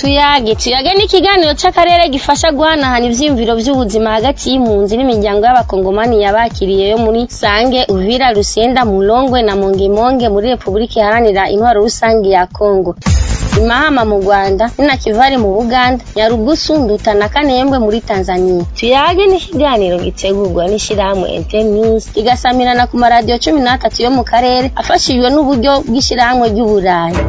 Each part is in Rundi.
tuyage tuyage ni ikiganiro c'akarere gifasha guhanahana ivyiyumviro vy'ubuzima hagati y'impunzi n'imiryango y'abakongomani yabakiriye yo muri sange uvira rusenda mulongwe na mongemonge muri repubulika iharanira intwaro rusange ya kongo imahama mu rwanda ninakivari mu buganda nyarugusu nduta na kanembwe muri tanzania tuyage ni ikiganiro gitegurwa n'ishirahamwe internews kigasamirana ku maradiyo cumi n'atatu yo mu karere afashijwe n'uburyo bw'ishirahamwe ry'uburayi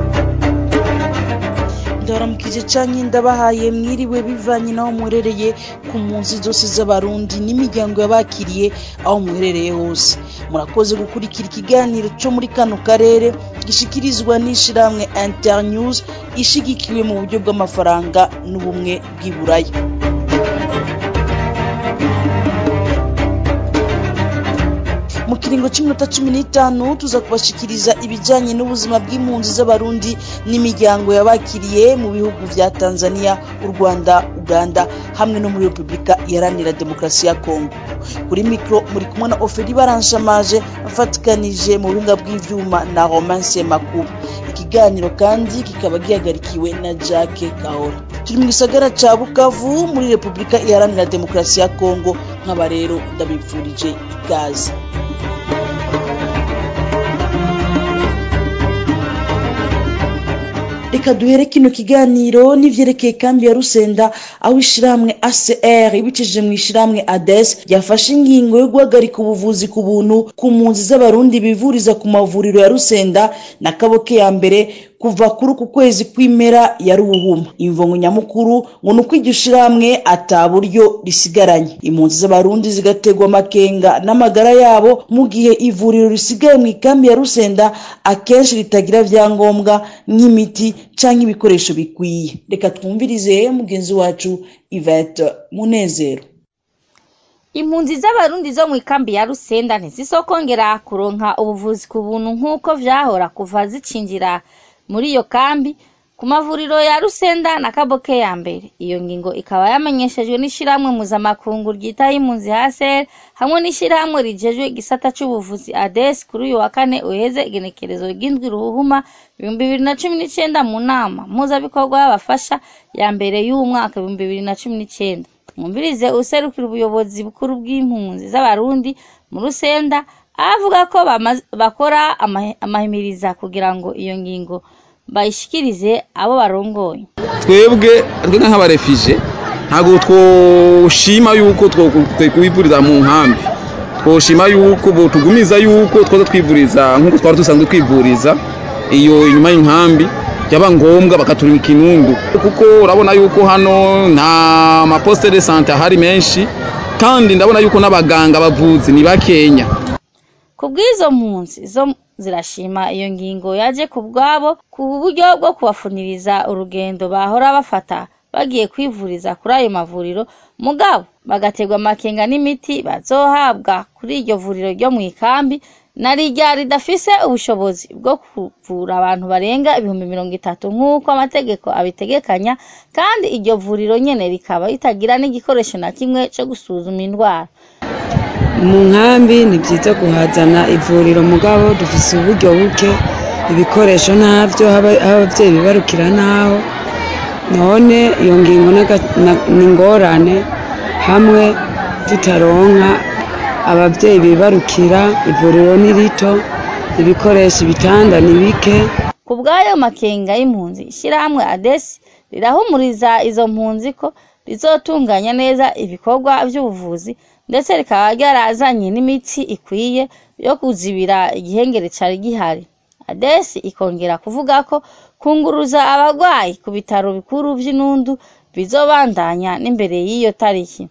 ndaramukije canke ndabahaye mwiriwe bivanye n'aho muherereye ku mpunzi zose z'abarundi n'imiryango yabakiriye aho muherereye hose murakoze gukurikira ikiganiro co muri kano karere gishikirizwa n'ishirahamwe internews ishigikiwe mu buryo bw'amafaranga n'ubumwe bw'iburaya mu kiringo cy'iminota cumi n'itanu tuza kubashikiriza ibijyanye n'ubuzima bw'impunzi z'abarundi n'imiryango yabakiriye mu bihugu vya tanzania u rwanda uganda hamwe no muri repubulika iharanira demokarasi ya kongo kuri mikoro muri kumwe na oferi baranshamaje afatikanije mu buhinga bw'ivyuma na romance makuru ikiganiro kandi kikaba gihagarikiwe na jacke kahora turi mu gisagara ca bukavu muri repubulika iharanira demokarasi ya kongo nk'aba rero ndabipfurije ikaze reka duhere kino kiganiro n'ivyerekeye kambi ya rusenda aho ishirahamwe acr ibicishije mu ishirahamwe ades ryafashe ingingo yo guhagarika ubuvuzi ku buntu ku mpunzi z'abarundi bivuriza ku mavuriro ya rusenda na kaboke ya mbere kuva kuri uku kwezi kw'impera ya ruhuhuma imvungu nyamukuru ngo ni uko iryo shirahamwe ata buryo risigaranye impunzi z'abarundi zigategwa amakenga n'amagara yabo mu gihe ivuriro risigaye mu ikambi ya rusenda akenshi ritagira vyangombwa nk'imiti canke ibikoresho bikwiye reka twumvirize mugenzi wacu ivete munezero impunzi z'abarundi zo mu ikambi ya rusenda ntizisokongera kuronka ubuvuzi ku buntu nk'uko vyahora kuva zicinjira muri iyo kambi ku mavuriro ya rusenda na kaboke ya mbere iyo ngingo ikaba yamenyeshejwe n'ishirahamwe mpuzamakungu ryitaho impunzi haser hamwe n'ishirahamwe rijejwe igisata c'ubuvuzi ades kuri uyu wa kane uheze igenekerezo ry'indwi ruhuma ibihumbi bibiri na cumi n'icenda mu nama mpuzabikorwa y'abafasha ya mbere y'uwu mwaka ibihumbi bibiri na cumi n'icenda mwumvirize userukira ubuyobozi bukuru bw'impunzi z'abarundi mu rusenda avuga ko bakora amahimiriza kugira ngo iyo ngingo bayishikirize abo barongoye twebwe twebwe nk'abarefije ntabwo twoshima yuko twivuriza mu nkambi twoshima yuko tugumiza yuko twaza twivuriza nk'uko twari dusanzwe twivuriza iyo inyuma y'inkambi byaba ngombwa bakaturima ikinundu kuko urabona yuko hano nta maposite de sante ahari menshi kandi ndabona yuko n'abaganga bavuzi ni bakenya ku bw'izo mpunzi zo zirashima iyo ngingo yaje ku bwabo ku buryo bwo kubafuniriza urugendo bahora bafata bagiye kwivuriza kuri ayo mavuriro mugabo bagaterwa amakenga n'imiti bazohabwa kuri iryo vuriro ryo mu ikambi na rijya ridafise ubushobozi bwo kuvura abantu barenga ibihumbi mirongo itatu nk'uko amategeko abitegekanya kandi iryo vuriro nyene rikaba ritagira n'igikoresho na kimwe co gusuzuma indwara mu nkambi ni byiza kuhazana ivuriro mugabo dufise uburyo buke ibikoresho ntabyo aho ababyeyi bibarukira naho none iyo ngingo ni ingorane hamwe tutaronka ababyeyi bibarukira ivuriro ni rito ibikoresho ibitanda ni bike ku bw'ayo makenga y'impunzi ishyirahamwe adesi rirahumuriza izo mpunzi ko rizotunganya neza ibikorwa by'ubuvuzi ndetse rikaba ryarazanye n'imiti ikwiye yo kuzibira igihengere cyari gihari adesi ikongera kuvuga ko kunguruza abarwayi ku bitaro bikuru by'inundu bizobandanya n'imbere y'iyo tariki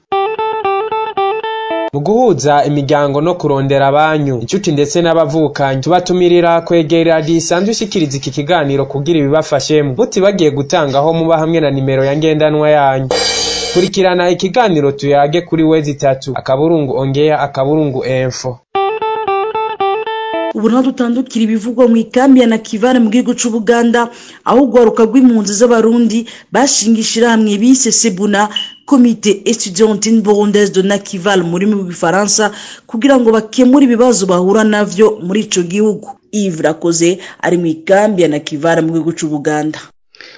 mu guhuza imiryango no kurondera abanyu inshuti ndetse n'abavukanyi tubatumirira kwegera radiyo isanzwe ishikiriza iki kiganiro kugira ibibafashemo mutibagiye gutangaho muba hamwe na nimero ya ngendanwa yanyu kurikirana ikiganiro tuyage kuri wezi itatu akaburungu ongea akaburungu enfo ubu naho dutandukira ibivugwa mu ikambi ya nakivare mu gihugu c'ubuganda aho urwaruka rw'impunzi z'abarundi bashinga ishirahamwe bise sebuna komite etudiantine burundaise de nakival mu rurimi rw'igifaransa kugira ngo bakemure ibibazo bahura navyo muri ico gihugu ive rakoze ari mu ikambi ya nakivare mu gihugu c'ubuganda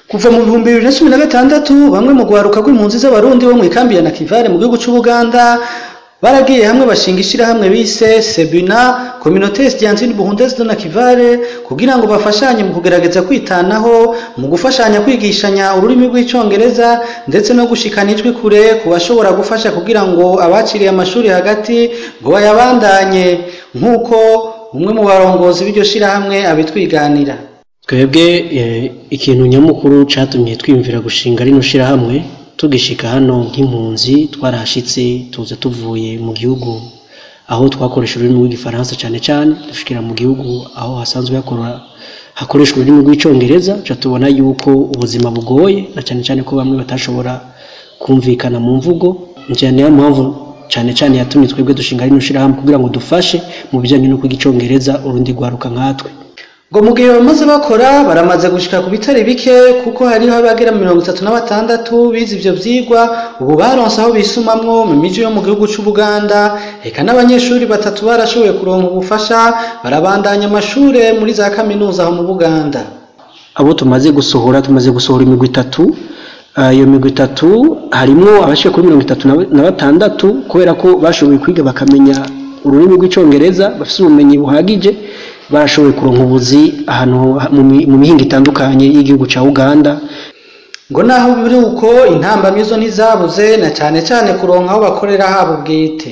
kuva mu bihumbi bibiri na cumi na gatandatu bamwe mu rwaruka rw'impunzi z'abarundi bo mu ikambi ya nakivare mu gihugu c'ubuganda baragiye hamwe bashinga ishirahamwe bise sebina communauté estudiantine buhundese de nakivare kugira ngo bafashanye mu kugerageza kwitanaho mu gufashanya kwigishanya ururimi rw'icongereza ndetse no gushikana ijwi kure ku bashobora gufasha kugira ngo abaciriye amashuri hagati ngo bayabandanye nk'uko umwe mu barongozi b'iryo shirahamwe abitwiganira twebwe ikintu nyamukuru cyatumye twiyumvira gushinga rino shirahamwe tugishika hano nk'impunzi twarahashitse tuza tuvuye mu gihugu aho twakoresha ururimi rw'igifaransa cyane cyane dushikira mu gihugu aho hasanzwe hakora hakoreshwa ururimi rw'icyongereza tuca tubona yuko ubuzima bugoye na cyane cyane ko bamwe batashobora kumvikana mu mvugo njyana niyo mpamvu cyane cyane yatumye twebwe dushinga rino shirahamwe kugira ngo dufashe mu bijyanye no kwiga icyongereza urundi rwaruka nkatwe ngo mu gihe bamaze bakora baramaze gushika ku bitari bike kuko hariho abagera mirongo itatu na batandatu bize ivyo vyigwa ubu baronse aho bisumamwo mu miji yo mu gihugu c'ubuganda eka n'abanyeshuri batatu barashoboye kuronka ubufasha barabandanya amashure muri za kaminuza aho mu buganda abo tumaze gusohora tumaze gusohora imigwi itatu iyo migwi itatu harimwo abashiye kuri mirongo itatu na batandatu kubera ko bashoboye kwiga bakamenya ururimi rw'icongereza bafise ubumenyi buhagije barashoboye kuronka ubuzi ahantu mu mihinga itandukanye y'igihugu cya uganda ngo naho biri uko intambamyi zo ntizabuze na cyane cyane kuronka aho bakorera habo bwite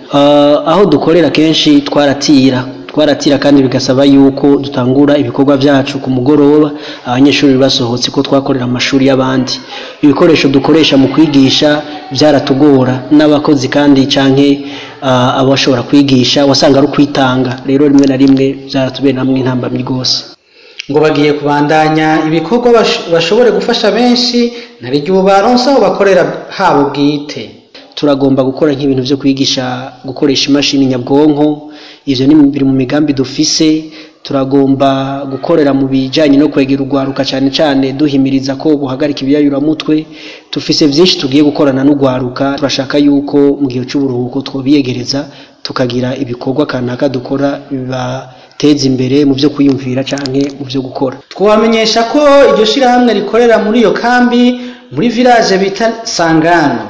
aho dukorera kenshi twaratira twaratira kandi bigasaba yuko dutangura ibikorwa byacu ku mugoroba abanyeshuri basohotse ko twakorera amashuri y'abandi ibikoresho dukoresha mu kwigisha byaratugora n'abakozi kandi canke abashobora kwigisha wasanga ari ukwitanga rero rimwe na rimwe byaratubera namwe intambamyi rwose ngo bagiye kubandanya ibikorwa bashobore gufasha benshi ntarigi ubu baronse aho bakorera habo bwite turagomba gukora nk'ibintu byo kwigisha gukoresha imashini nyabwonko ivyo ni biri mu migambi dufise turagomba gukorera mu bijanye no kwegera urwaruka cyane cyane duhimiriza ko buhagarika ibiyayuramutwe dufise vyinshi tugiye gukorana n'urwaruka turashaka yuko mu gihe c'uburuhuko twobiyegereza tukagira ibikorwa kanaka dukora bibateza imbere mu byo kwiyumvira canke mu byo gukora twabamenyesha ko iryo shirahamwe rikorera muri iyo kambi muri village bita sangano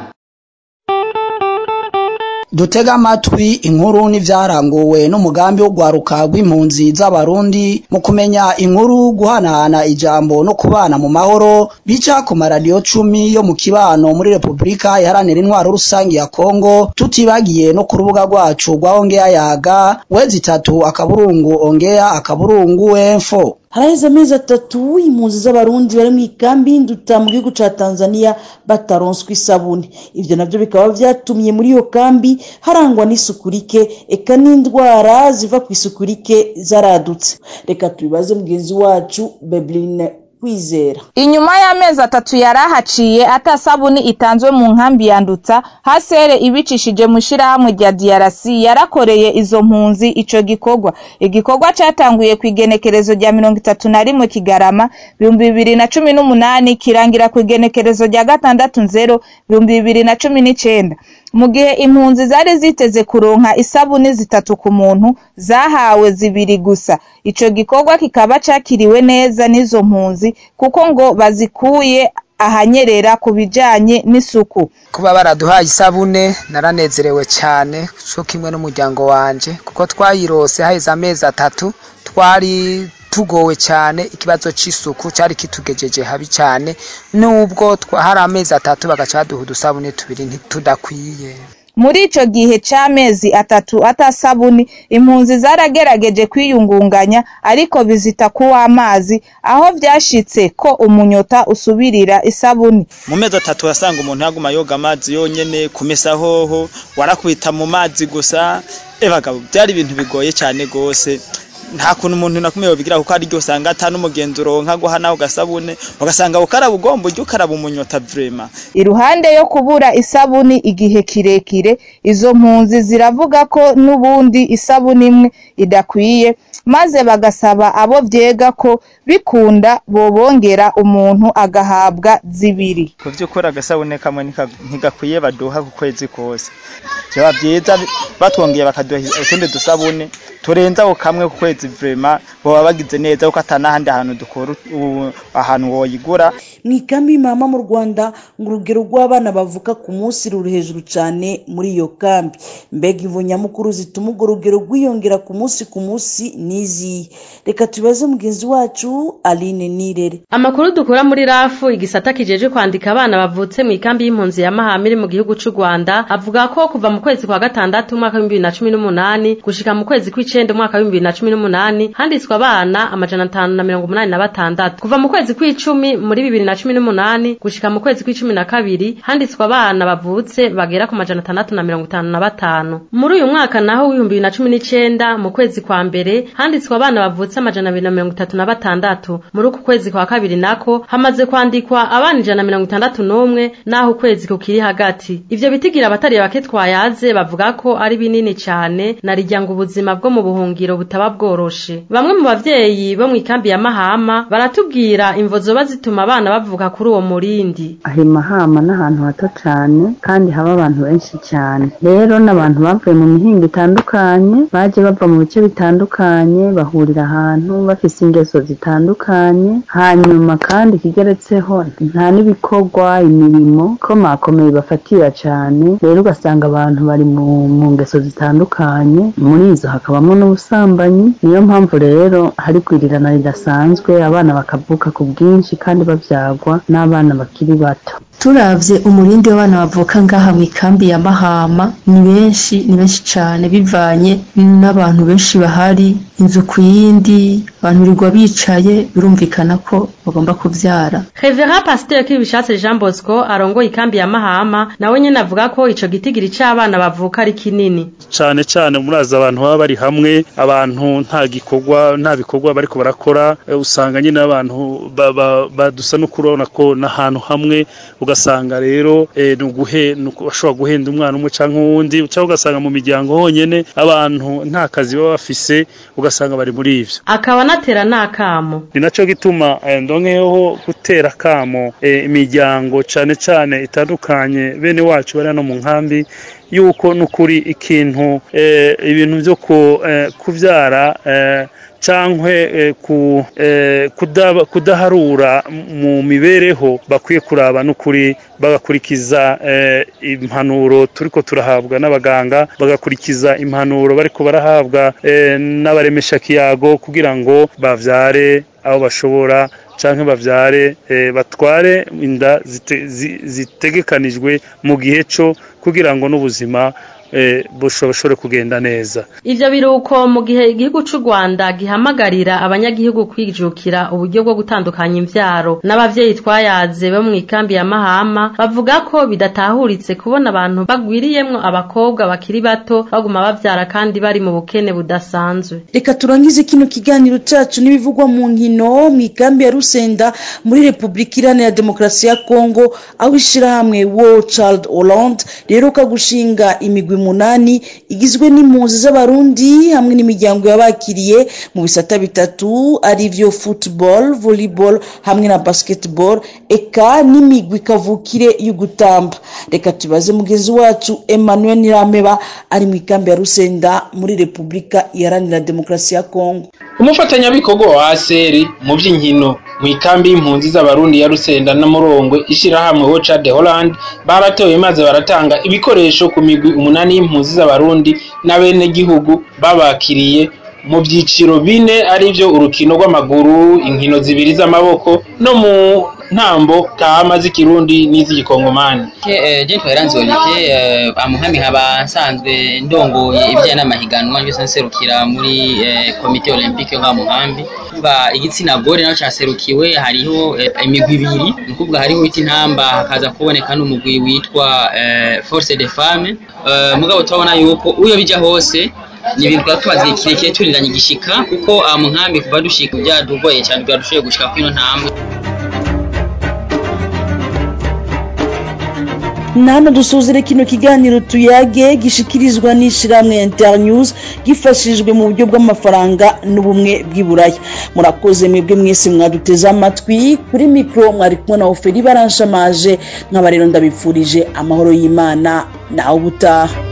dutega amatwi inkuru n'ivyaranguwe n'umugambi wo gwaruka rw'impunzi z'abarundi mu kumenya inkuru guhanahana ijambo no kubana mu mahoro bica ku maradiyo cumi yo mu kibano muri repubulika iharanira intwaro rusange ya kongo tutibagiye no ku rubuga rwacu rwa ongeya yaga wezi itatu akaburungu ongeya akaburungu wemfo haraheze amezi atatu impunzi z'abarundi bari mu ikambi y'induta mu gihugu ca tanzania bataronswa isabune ivyo navyo bikaba vyatumye muri iyo kambi harangwa n'isuku rike eka n'indwara ziva ku isuku rike zaradutse reka tubibaze mugenzi wacu bebrine kwizera inyuma y'amezi atatu yari ahaciye atasabuni itanzwe mu nkambi yandutsa hasere ibicishije mu shirahamwe rya DRC yarakoreye izo mpunzi ico gikorwa igikorwa catanguye ku igenekerezo rya mirongo itatu na rimwe kigarama ibihumbi bibiri na cumi n'umunani kirangira ku igenekerezo rya gatandatu nzero ibihumbi bibiri na cumi n'icenda mu gihe impunzi zari ziteze kuronka isabuni zitatu ku muntu zahawe zibiri gusa ico gikorwa kikaba cakiriwe neza n'izo mpunzi kuko ngo bazikuye ahanyerera ku bijanye n'isuku kuba baraduhaye isabune naranezerewe cyane cyo kimwe n'umuryango wanje kuko twayirose haheze amezi atatu twari tugowe cyane ikibazo c'isuku cyari kitugejeje habi cyane nubwo hari amezi atatu bagaca baduha udusabune tubiri ntitudakwiye muri ico gihe c'amezi atatu atasabuni impunzi zaragerageje kwiyungunganya ariko bizita kuw'amazi aho vyashitse ko umunyota usubirira isabuni mu mezi atatu wasanga umuntu yaguma yoga amazi yonyene kumesa hoho warakubita mu mazi gusa ebagabo byari ibintu bigoye cyane gose nta kuntu umuntu nakumwe yobigira kuko ari ryo usanga ata n'umugenzi uronka guha nawe ugasabune ugasanga ukaraba ugomba ujya ukaraba umunyota vrema iruhande yo kubura isabuni igihe kirekire izo mpunzi ziravuga ko n'ubundi isabuni imwe idakwiye maze bagasaba abo vyega ko bikunda bobongera umuntu agahabwa zibiri ku vy'ukuri agasabune kamwe ntigakwiye baduha ku kwezi kose vyoba vyiza batwongeye bakaduha utundi dusabune turenza ako kamwe ku kwezi kwezi vrema boba bagize neza kuko atanahandi hantu dukora u- ahantu woyigura mu ikambi y'imama mu rwanda ngo urugero rw'abana bavuka ku munsi ruri hejuru cyane muri iyo kambi mbega imvu nyamukuru zituma urwo rugero rwiyongera ku munsi ku munsi n'izihe reka tubaze mugenzi wacu aline nirere Amakuru dukura muri rafu igisata kijeje kwandika abana bavutse mu ikambi y'impunzi ya Mahama iri mu gihugu c'u Rwanda avuga ko kuva mu kwezi kwa gatandatu umwaka w'ibihumbi bibiri na cumi n'umunani gushika mu kwezi kw'icenda umwaka w'ibihumbi bibiri na cumi n'umunani handitswe abana amajana atanu na mirongo umunani na batandatu kuva mu kwezi kw'icumi muri bibiri na cumi n'umunani gushika mu kwezi kw'icumi na kabiri handitswe abana bavutse bagera ku majana atandatu na mirongo itanu na batanu muri uyu mwaka naho w'ibihumbi bibiri na cumi n'icenda mu kwezi kwa mbere handitswe abana bavutse amajana abiri na mirongo itatu na batandatu muri uku kwezi kwa kabiri nako hamaze kwandikwa abana ijana na mirongo itandatu n'umwe naho ukwezi kukiri hagati ivyo bitigira abatari bake twayaze bavuga ko ari binini cane na rirya ngo ubuzima bwo mu buhungiro butaba bworoshe bamwe mu bavyeyi bo mu ikambi ya mahama baratubwira imvo zoba zituma abana bavuka kuri uwo murindi aho mahama n'ahantu hato cyane kandi haba abantu benshi cyane rero n'abantu bavuye mu mihingo itandukanye baje bava mu bice bitandukanye bahurira ahantu bafise ingeso zitandukanye hanyuma kandi kigeretseho nta n'ibikorwa imirimo komakomeye bafatira cyane rero ugasanga abantu bari mu, mu ngeso zitandukanye muri izo hakabamo n'ubusambanyi niyo mpamvu rero hari kwirirana ridasanzwe abana bakavuka ku bwinshi kandi babyagwa n'abana bakiri bato turavye umurindi w'abana bavuka ngaha mu ikambi ya mahama ni benshi ni benshi cane bivanye n'abantu benshi bahari inzu ku yindi abantu birirwa bicaye birumvikana ko bagomba kuvyara Revera Pasteur Kibishatse Jean Bosco arongoye ikambi ya Mahama nawe nyene avuga ko ico gitigiri c'abana bavuka ari kinini cane cane murazi abantu baba bari hamwe abantu nta gikorwa nta bikorwa bariko barakora eh, usanga nyine abantu ba- ba- badusa no kurabona ko n'ahantu hamwe ugasanga rero eh, ni uguhe ni uku- bashobora guhenda umwana umwe canke uwundi cyangwa ugasanga mu miryango honyene abantu nta kazi baba bafise ugasanga bari muri ivyo akaba anatera n'akamo ni naco gituma eh, ndonkeho gutera kamo eh, imiryango cane cane itandukanye bene wacu bari hano mu nkambi yuko nukuri ikintu eh, ibintu vyo ku, eh, kuvyara eh, cankwe eh, ku, eh, kuda- kudaharura mu mibereho bakwiye kuraba n'ukuri bagakurikiza eh, impanuro turiko turahabwa n'abaganga bagakurikiza impanuro bariko barahabwa eh, n'abaremesha kiyago kugira ngo bavyare aho bashobora canke bavyare eh, batware inda zite- zi- zitegekanijwe mu gihe co kugira ngo n'ubuzima eh, bushobore kugenda neza ivyo biruko mu gihe igihugu c'u Rwanda gihamagarira abanyagihugu kwijukira uburyo bwo gutandukanya imvyaro n'abavyeyi twayaze bo mu ikambi ya Mahama bavuga ko bidatahuritse kubona abantu bagwiriyemwo abakobwa bakiri bato baguma bavyara kandi bari mu bukene budasanzwe reka turangize kino kiganiro cacu n'ibivugwa mu nkino mu ikambi ya rusenda muri repubulika iharanira demokarasi ya kongo aho ishirahamwe world child hollande riheruka gushinga imigwi munani igizwe n'impunzi z'abarundi hamwe n'imiryango yabakiriye mu bisata bitatu ari vyo football volleyball hamwe na basketball eka n'imigwi kavukire y'ugutamba reka tubaze mugenzi wacu emmanuel nirameba ari mu ikambi ya rusenda muri repubulika iharanira demokarasi ya kongo umufatanyabikorwa wa aseri mu by'inkino mu ikambi y'impunzi z'abarundi ya rusenda na murongwe ishyirahamwe woca de holland baratoye maze baratanga ibikoresho ku migwi umunani y'impunzi z'abarundi n'abenegihugu babakiriye mu byiciro bine arivyo urukino rw'amaguru inkino zibiri z'amaboko no mu ntambo kama z'ikirundi n'iz'igikongomani je twaranze Olivier eh, amuhami nkaba nsanzwe ndongoye ibijyanye n'amahiganwa byose nserukira muri eh, komite olympique yo ngaha mu nkambi kuvuga igitsina gore naco caserukiwe hariho eh, imigwi ibiri ni ukuvuga hariho wita intamba hakaza kuboneka n'umugwi witwa eh, force de femme eh, mugabo turabona yuko uyo bija hose ni ibintu twaba tumaze igihe kirekire turiranye igishika kuko aha mu nkambi kuva dushika byadugoye cyane bwadushoboye gushika kuri ino ntambwe nano dusuzire kino kiganiro tuyage gishikirizwa n'ishiramwe internews gifashijwe mu buryo bw'amafaranga n'ubumwe bw'iburaya murakoze mwebwe mwese mwaduteze amatwi kuri mikoro mwari kumwe na oferi baranshamaje nk'aba rero ndabipfurije amahoro y'imana nawe ubutaha